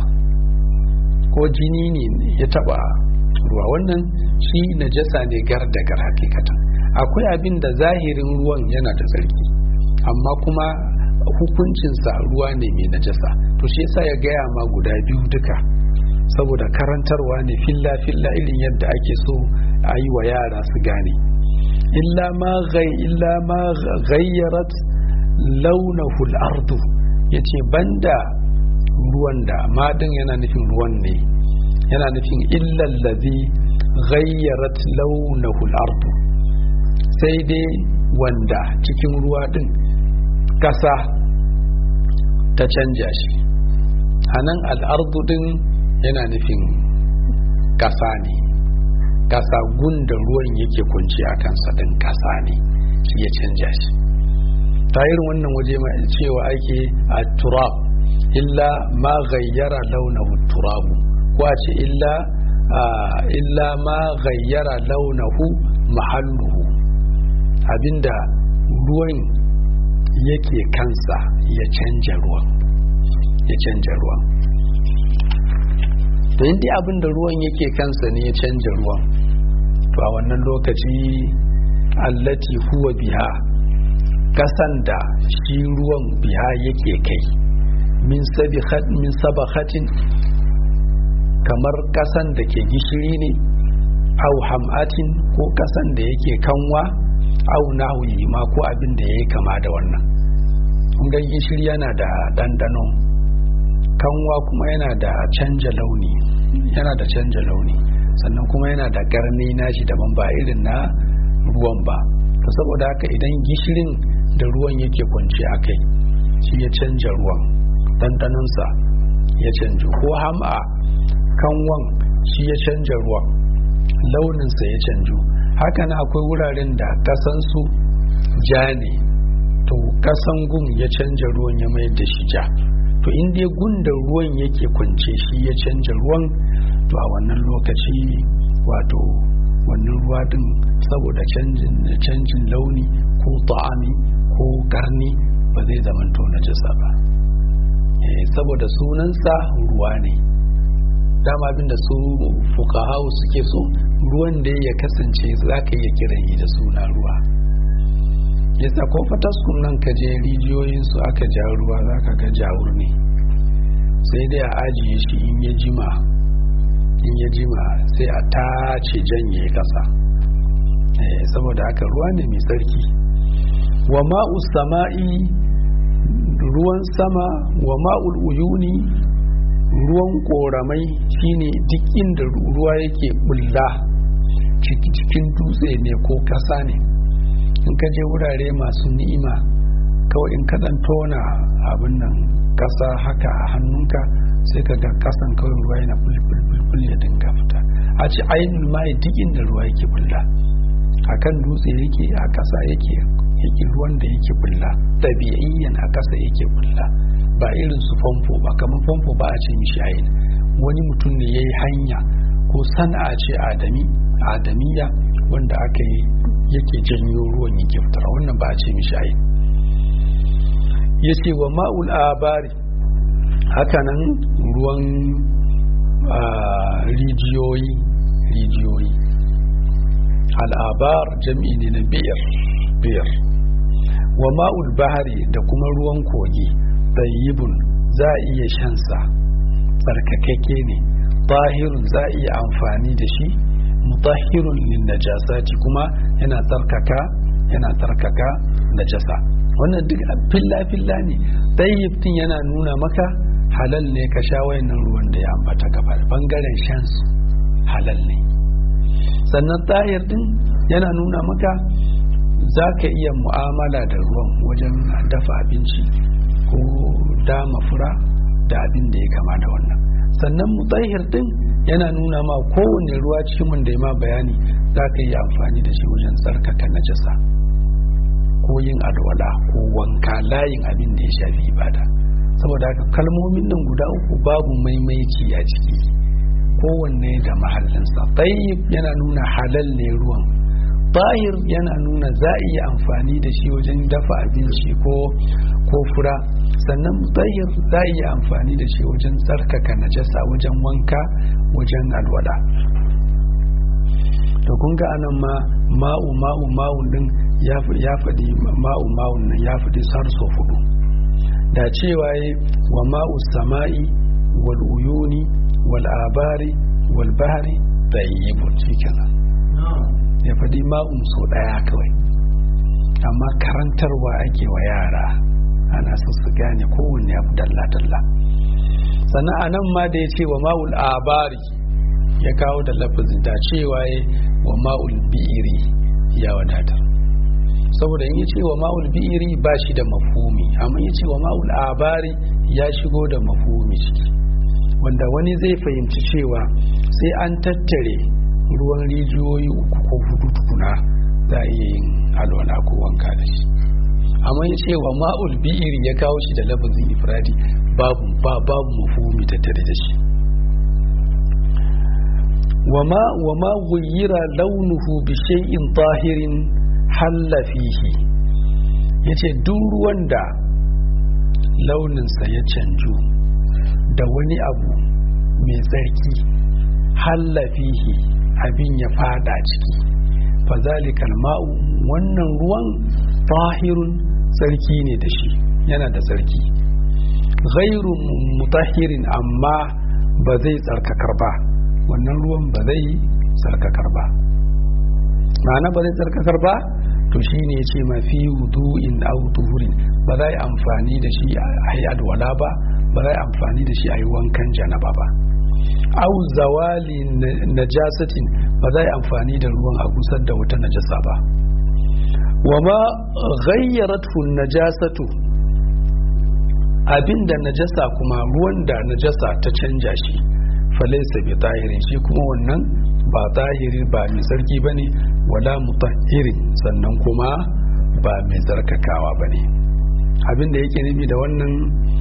S1: ko jini ne ya taba ruwa wannan shi najasa ne gar da gar hakikatan akwai abin da zahirin ruwan yana da tsarki amma kuma hukuncinsa ruwa ne mai najasa to shi yasa ya gaya ma guda biyu duka saboda karantarwa ne filla filla irin yadda ake so a yi wa yara su gane illa ma illa ma ghayyarat launahu al-ardu yace banda ruwan da madin yana nufin ruwan ne yana nufin illa allazi ghayyarat launahu al-ardu sai dai wanda cikin ruwa din kasa ta canja shi anan al-ardu din yana nufin kasa ne kasa gunda ruwan yake kunci a kansa din kasa ne shi ya canja shi ta irin wannan waje ma cewa ake a turab illa ma gayyara launahu turabu ko a ce illa illa ma gayyara launahu mahalluhu abinda ruwan yake kansa ya canja ruwan ya canja ruwan to inda abinda ruwan yake kansa ne ya canja ruwan to a wannan lokaci allati huwa biha kasan da shi ruwan biha yake kai min sabakhatin kamar kasan da ke gishiri ne au ham'atin ko kasan da yake kanwa au nahwi ma ko abin da yayi kama da wannan ga gishiri yana da dandano kanwa kuma yana da canja launi yana da canja launi sannan kuma yana da garni nashi daban ba irin na ruwan ba to saboda haka idan gishirin da ruwan yake kwance a kai shi ya canja ruwan ɗanɗanonsa ya canju ko ham'a kanwan shi ya canja ruwan launinsa ya canju haka na akwai wuraren da kasansu ja ne to kasan gun ya canja ruwan ya mayar da shi ja to in dai gun da ruwan yake kwance shi ya canja ruwan to a wannan lokaci wato wannan ruwa din saboda canjin launi ko ta'ami ko karni ba zai zamanto na jisa ba saboda sunansa ruwa ne dama abinda su fukahawu suke so ruwan da ya kasance za ka iya kiran da suna ruwa yasa ko fataskun nan ka je rijiyoyinsu aka ja ruwa za ka ga jawur ne sai dai a ajiye shi in ya jima in ya jima sai a tace janye kasa saboda haka ruwa ne mai tsarki wa ma'u sama'i ruwan sama wa ma'ul uyuni ruwan koramai shine duk inda ruwa yake bulla cikin dutse ne ko kasa ne in ka je wurare masu ni'ima kawai in ka dan tona abin nan kasa haka a hannunka sai ka ga kasan kawai ruwa yana bulbul ya dinga fita a ci ainihin mai duk inda ruwa yake bulla a kan dutse yake a kasa yake yake ruwan da yake bulla ɗabi'iyyan a kasa yake bulla ba irin su famfo ba kamar famfo ba a ce mishi ayin wani mutum ne ya yi hanya ko sana'a ce adami adamiya wanda aka yi yake janyo ruwan yake fitar wannan ba a ce mishi ayin ya ce wa ma'ul abari hakanan ruwan rijiyoyi rijiyoyi al'abar jam'i ne na biyar biyar wa ma'ul bahari da kuma ruwan kogi tayyibun za a iya shansa tsarkakakke ne tahirun za a iya amfani da shi mutahirun lin najasati kuma yana tsarkaka yana tsarkaka najasa wannan duk filla-filla ne tayyib din yana nuna maka halal ne ka sha wayannan ruwan da ya ambata gaba bangaren shansu halal ne sannan tahir din yana nuna maka za ka iya mu'amala da ruwan wajen dafa abinci ko dama fura da abin da ya kama da wannan sannan mutahir din yana nuna ma kowane ruwa cikin mun da ya ma bayani za ka yi amfani da shi wajen tsarkaka najasa ko yin alwala ko wanka layin abin da ya shafi ibada saboda haka kalmomin nan guda uku babu maimaici a ciki kowanne da mahallinsa tayyib yana nuna halal ne ruwan tahir yana nuna za a iya amfani da shi wajen dafa abinci ko ko fura sannan tahir za a iya amfani da shi wajen tsarkaka najasa wajen wanka wajen alwala to kun ga anan ma ma'u ma'u ma'u din ya faɗi ma'u ma'u nan ya faɗi sarso hudu da cewa yi wa ma'u sama'i wal uyuni wal abari wal bahari tayyibun shikenan ya faɗi ma'un so ɗaya kawai amma karantarwa ake wa yara ana so su gane kowanne abu dalla-dalla sannan a nan ma da ya ce wa ma'ul abari ya kawo da lafazin da cewa ya wa ma'ul bi'iri ya wadatar saboda in ya ce wa ma'ul bi'iri ba shi da mafumi amma ya ce wa ma'ul abari ya shigo da mafumi ciki wanda wani zai fahimci cewa sai an tattare ruwan rijiyoyi uku ko hudu tukuna za a iya yin alwala ko wanka da shi amma ya ce wa ma'ul bi'iri ya kawo shi da lafazin ifradi babu ba babu mafumi tattare da shi wama wama ghayyira launuhu bi shay'in tahirin halla fihi yace duk ruwan da launinsa ya canju da wani abu mai tsarki halla fihi abin ya fada ciki fazalikal ma'u wannan ruwan tahirun tsarki ne da shi yana da tsarki ghairu mutahirin amma ba zai tsarkakar ba wannan ruwan ba zai tsarkakar ba ma'ana ba zai tsarkakar ba to shi ne ce mafi wudu'in au tuhurin ba za yi amfani da shi a yi alwala ba ba za yi amfani da shi a yi wankan janaba ba au zawali najasatin ba za yi amfani da ruwan a gusar da wata najasa ba wa ma ghayyaratu najasatu abinda najasa kuma ruwan da najasa ta canja shi falaisa bi tahirin shi kuma wannan ba tahiri ba mai sarki bane wala mutahhirin sannan kuma ba mai zarkakawa bane abinda yake nufi da wannan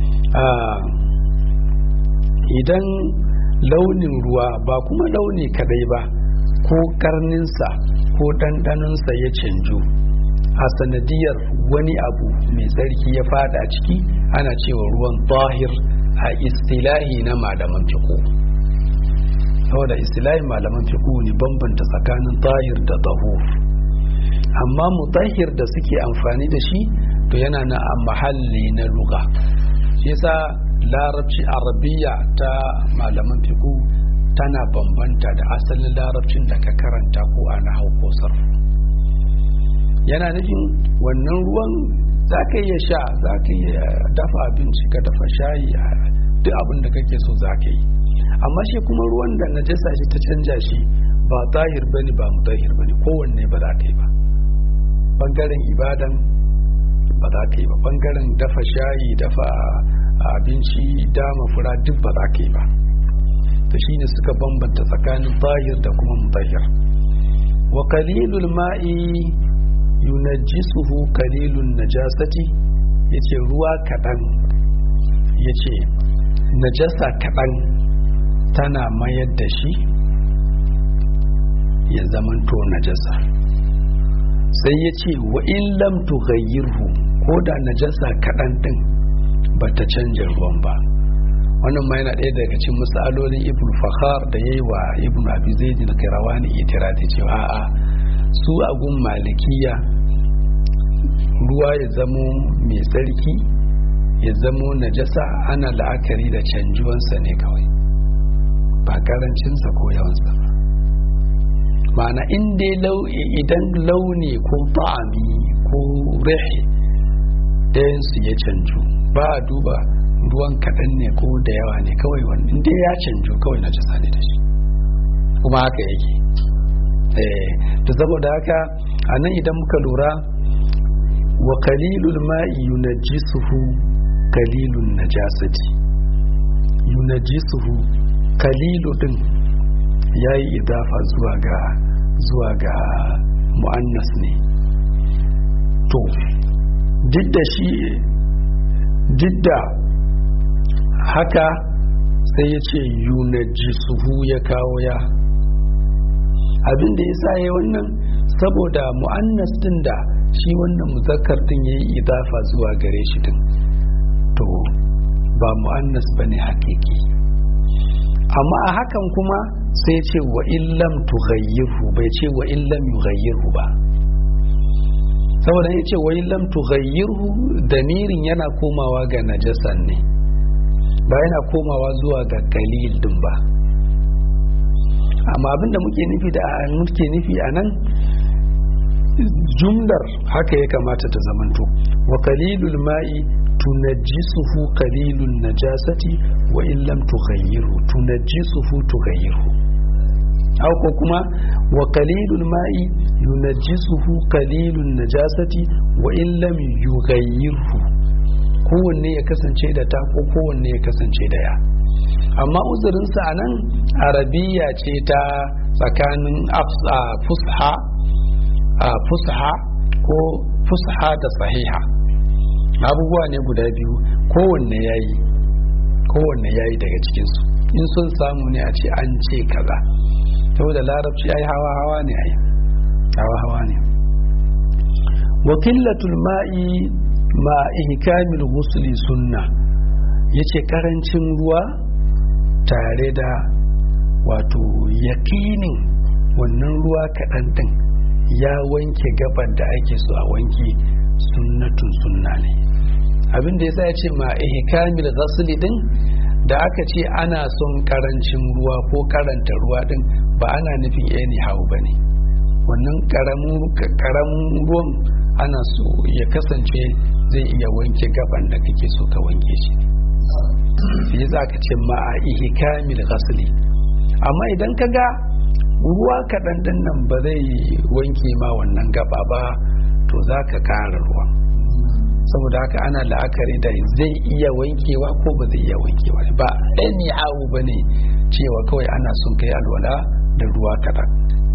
S1: idan launin ruwa ba kuma launi kadai ba ko karninsa ko ɗanɗanonsa ya canju a sanadiyar wani abu mai tsarki ya fada ciki ana cewa ruwan tahir a istilahi na malaman fiqh saboda istilahin malaman fiqh ne bambanta tsakanin tahir da tahur amma mutahhir da suke amfani da shi to yana na a mahalli na luga shi yasa larabci arabiya ta malaman fiqh tana bambanta da asalin larabcin da ka karanta ko a nahau ko sarfu yana nufin wannan ruwan za ka iya sha za ka iya dafa abinci ka dafa shayi duk abin da kake so za ka yi amma shi kuma ruwan da najasa shi ta canja shi ba tahir bane ba mutahir bane kowanne ba za ka yi ba bangaren ibadan ba za ka yi ba bangaren dafa shayi dafa abinci dama fura duk ba za ka yi ba to shine suka bambanta tsakanin tahir da kuma mutahir wa qalilul ma'i yunajjisuhu qalilun najasati yace ruwa kadan yace najasa kadan tana mayar da shi ya zamanto najasa sai ya ce wa in lam tughayyirhu ko da najasa kaɗan ɗin ba ta canja ruwan ba wannan ma yana ɗaya daga cikin misalolin ibn fakhar da yayi wa ibn abi zaid al-qirawani itirati cewa a'a su a gun malikiya ruwa ya zamo mai tsarki ya zamo najasa ana la'akari da canjuwansa ne kawai ba karancinsa ko yawansa ba ma'ana inda idan launi ko ta'ami ko rahi ɗayansu ya canju ba a duba ruwan kaɗan ne ko da yawa ne kawai wani inda ya canju kawai na jisa ne da shi kuma haka yake to saboda haka a nan idan muka lura wa kalilul ma'i yunajjisuhu kalilun najasati yunajjisuhu kalilu din yayi idafa zuwa ga zuwa ga mu'annas ne to duk da shi duk da haka sai ya ce yunajjisuhu ya kawo ya abin da ya sa ya wannan saboda mu'annas din da shi wannan muzakkar din ya yi idafa zuwa gare shi din to ba mu'annas ba ne hakiki amma a hakan kuma sai ce wa illam tughayyirhu bai ce wa illam yughayyirhu ba saboda ya ce wa illam tughayyirhu damirin yana komawa ga najasan ne ba yana komawa zuwa ga kalil din ba amma abinda muke nufi da muke nufi a nan jumlar haka ya kamata ta zamanto wa kalilul ma'i tunajjisuhu kalilun najasati wa in lam tughayyiru tunajjisuhu tughayyiru aw ko kuma wa kalilul ma'i yunajjisuhu kalilun najasati wa in lam yughayyirhu kowanne ya kasance da ta ko kowanne ya kasance da ya amma uzurinsa a nan arabiya ce ta tsakanin fusha fusha ko fusha da sahiha abubuwa ne guda biyu kowanne yayi kowanne yayi daga cikinsu in sun samu ne a ce an ce kaza saboda larabci ai hawa hawa ne ai hawa hawa ne wakilatul ma'i ma ihkamil ghusli sunna yace karancin ruwa tare da wato yakinin wannan ruwa kaɗan ɗin ya wanke gaban da ake so a wanke sunnatun sunna ne abin da yasa ya ce ma ihkamil ghasli din da aka ce ana son karancin ruwa ko karanta ruwa din ba ana nufin anyhow ba ne wannan karamin ruwan ana so ya kasance zai iya wanke gaban da kake so ka wanke shi sai za ka ce ma a ihkamil ghasli amma idan ka ga ruwa kaɗan ɗin nan ba zai wanke ma wannan gaba ba to za ka ƙara ruwa saboda haka ana la'akari da zai iya wankewa ko ba zai iya wankewa ba ɗani awu ba ne cewa kawai ana son kai alwala da ruwa kaɗan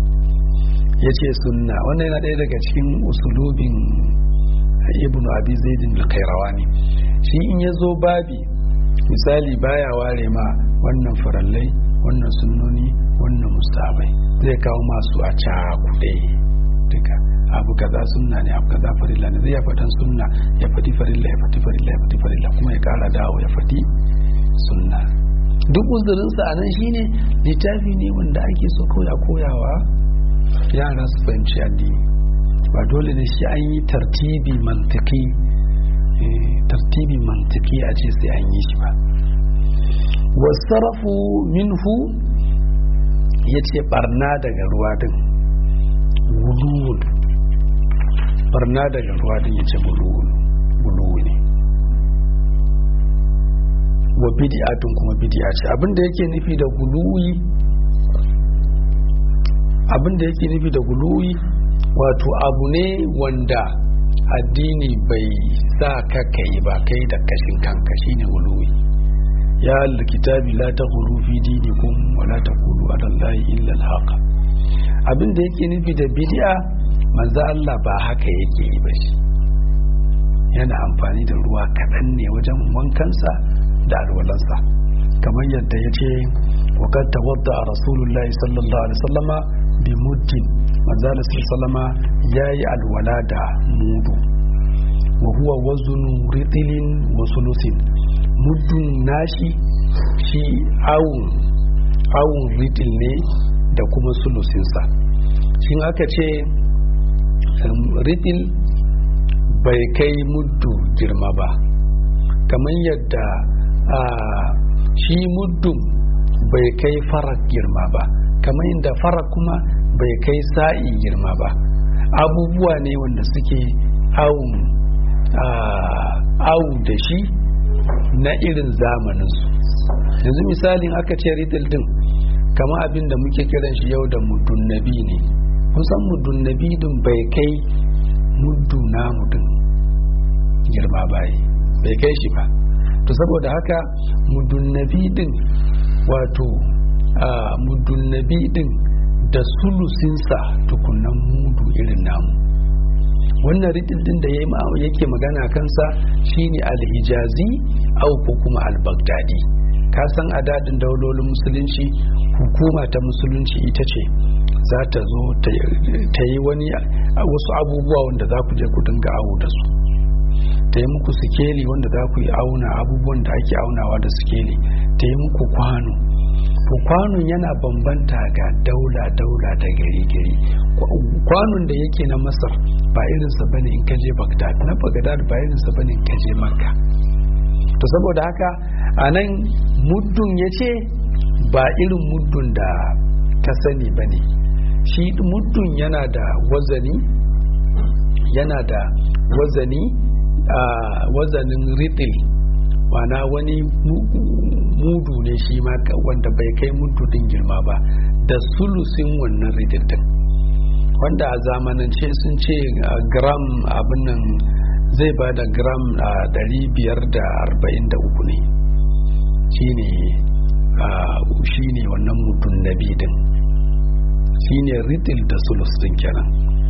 S1: ya ce sunna wannan yana ɗaya daga cikin usulubin ibnu abi zaidin al-kairawani shi in ya zo babi misali baya ware ma wannan farallai wannan sunnoni wannan mustabai zai kawo masu a cakuɗe duka abu kaza sunna ne abu kaza farilla ne zai ya faɗan sunna ya faɗi farilla ya faɗi farilla ya faɗi farilla kuma ya ƙara dawo ya faɗi sunna duk uzurinsa a nan shine littafi ne wanda ake so kawai a koyawa yara su fahimci addini ba dole ne shi an yi tartibi mantiki tartibi mantiki a ce sai an yi shi ba wasarafu minhu ya ce barna daga ruwa din wuluwul barna daga ruwa din ya ce wuluwul ne wa bidi'atun kuma bidi'a ce abinda yake nufi da guluwi abinda yake nufi da guluwi wato abu ne wanda addini bai sa ka kai ba kai da kashin kanka shine guluwi ya alkitabi la taghulu fi dinikum wa la taqulu ala allahi illa alhaq abinda yake nufi da bid'a manzo Allah ba haka yake yi ba shi yana amfani da ruwa kaɗan ne wajen wankansa da alwalansa kamar yadda ya ce wakar tawadda a rasulullahi sallallahu alaihi sallama bi muddin manzala sallama ya yi alwala da mudu wa huwa wazunu ritilin wa sulusin muddun nashi shi awun awun ritil ne da kuma sulusinsa shin aka ce ritil bai kai muddu girma ba kamar yadda a shi muddin bai kai farak girma ba kamar yadda farak kuma bai kai sa'i girma ba abubuwa ne wanda suke awun awu da shi na irin zamaninsu yanzu misalin aka ce ridil din kama abin da muke kiran shi yau da mudun nabi ne kusan mudun nabi din bai kai muddu namu din girma bayi bai kai shi ba to saboda haka mudun nabi din wato mudun nabi din da sulusinsa tukunan mudu irin namu wannan ridil din da yake magana kansa shine alhijazi au ko kuma al-baghdadi ka san a dadin daulolin musulunci hukuma ta musulunci ita ce za ta zo ta yi wani wasu abubuwa wanda za ku je ku dinga awo da su ta yi muku sikeli wanda za ku yi auna abubuwan da ake aunawa da sikeli ta yi muku kwano to kwanon yana bambanta ga daula daula da gari gari kwanon da yake na masar ba irinsa bane in kaje bagdad na bagdad ba irinsa bane in kaje makka to saboda haka a nan muddun ya ce ba irin muddun da ka sani ba ne shi muddun yana da wazani yana da wazani a wazanin ritil wana wani mudu ne shi ma wanda bai kai mudu din girma ba da sulusin wannan ritil din wanda a zamanance sun ce gram abin nan zai ba da gram a 543 ne shine shine wannan mudun nabi din shine ritil da sulus din kenan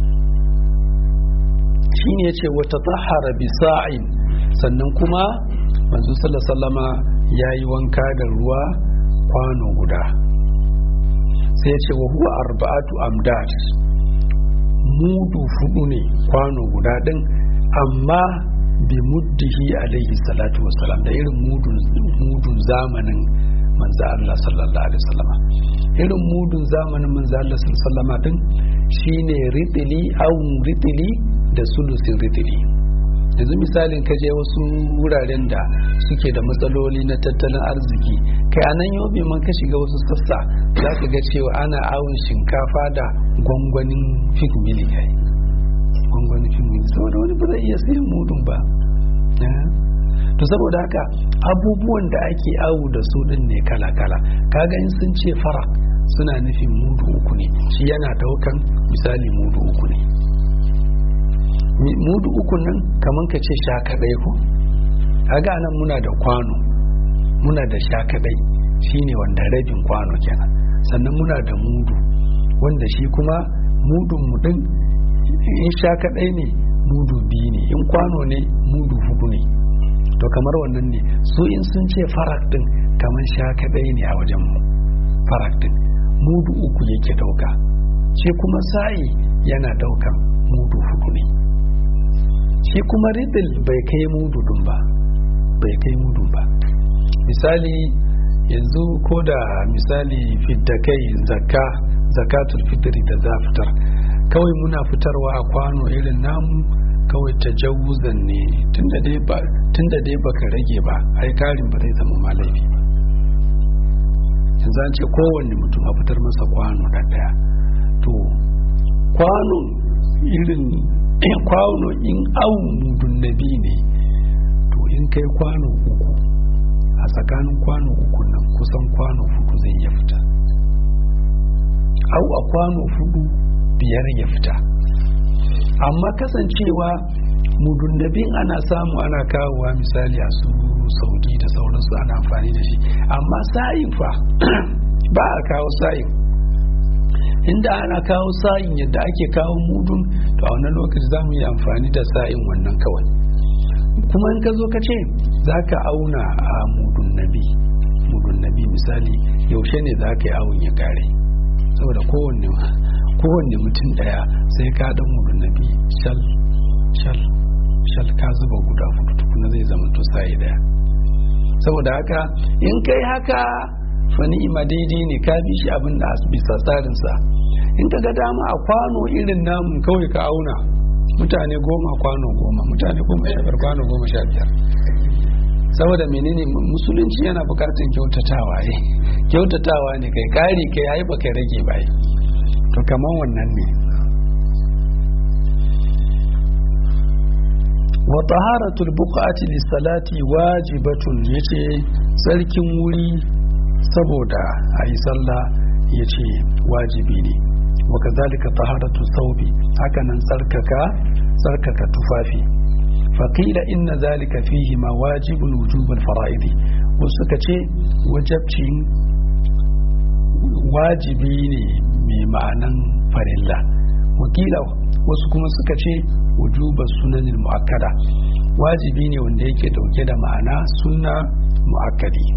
S1: shine yace wata tahara bi sa'in sannan kuma manzo sallallahu yayi wanka da ruwa kwano guda sai yace wa huwa arba'atu amdad mudu fudu ne kwano guda din amma bi muddihi alaihi salatu wassalam da irin mudun zamanin manzo Allah sallallahu alaihi wasallam irin mudun zamanin manzo Allah sallallahu alaihi wasallam din shine ritili au ritili da sulusin ritili yanzu misalin ka je wasu wuraren da suke da matsaloli na tattalin arziki kai a nan yobe man ka shiga wasu sassa za ka ga cewa ana awon shinkafa da gwangwanin fig mili kai gwangwanin fig mili saboda wani ba zai iya sayan mudun ba to saboda haka abubuwan da ake awu da su din ne kala-kala kaga in sun ce fara suna nufin mudu uku ne shi yana daukan misali mudu uku ne mudu uku nan kamar ka ce sha kadai ko kaga nan muna da kwano muna da sha kadai shine wanda rabin kwano kenan sannan muna da mudu wanda shi kuma mudun mu din in sha kadai ne mudu biyu ne in kwano ne mudu hudu ne to kamar wannan ne su in sun ce farak din kamar sha kadai ne a wajen mu farak din mudu uku yake dauka shi kuma sa'i yana daukan mudu hudu ne shi kuma ridil bai kai mudu dun ba bai kai mudu ba misali yanzu ko da misali fidda kai zakka zakatul fitri da za fitar kawai muna fitarwa a kwano irin namu kawai tajawuzan ne tunda dai ba tunda dai baka rage ba ai karin ba zai zama ma laifi ba yanzu an ce kowanne mutum a fitar masa kwano da daya to kwano irin kwano in au mudun nabi ne to in kai kwano uku a tsakanin kwano uku nan kusan kwano hudu zai iya fita au a kwano hudu biyar ya fita amma kasancewa mudundabin ana samu ana kawowa misali a su saudi da sauransu ana amfani da shi amma sa'in fa ba a kawo sa'in inda ana kawo sa'in yadda ake kawo mudun to a wannan lokaci za mu yi amfani da sa'in wannan kawai kuma in ka zo ka ce za ka auna a mudun nabi mudun nabi misali yaushe ne za ka yi awon ya kare saboda kowanne kowanne mutum daya sai ka dan mudun nabi shal shal shal ka zuba guda hudu tukuna zai zama to sai daya saboda haka in kai haka fani ima daidai ne ka bi shi abin da bisa tsarinsa in ka ga dama a kwano irin namu kawai ka auna mutane goma kwano goma mutane goma sha biyar kwano goma sha biyar saboda menene musulunci yana bukatun kyautatawa ne kyautatawa ne kai kari kai ai baka rage ba to kaman wannan ne wa taharatul buqati lis-salati wajibatun yace tsarkin wuri saboda ayi sallah yace wajibi ne wa kazalika taharatu thawbi haka nan tsarkaka tsarkaka tufafi faqila inna zalika fihi ma wajibun wujubal fara'idi wasu suka ce wajabcin wajibi ne mai ma'anan farilla wakila wasu kuma suka ce wujubar sunanin mu'akkada wajibi ne wanda yake dauke da ma'ana sunna mu'akkadi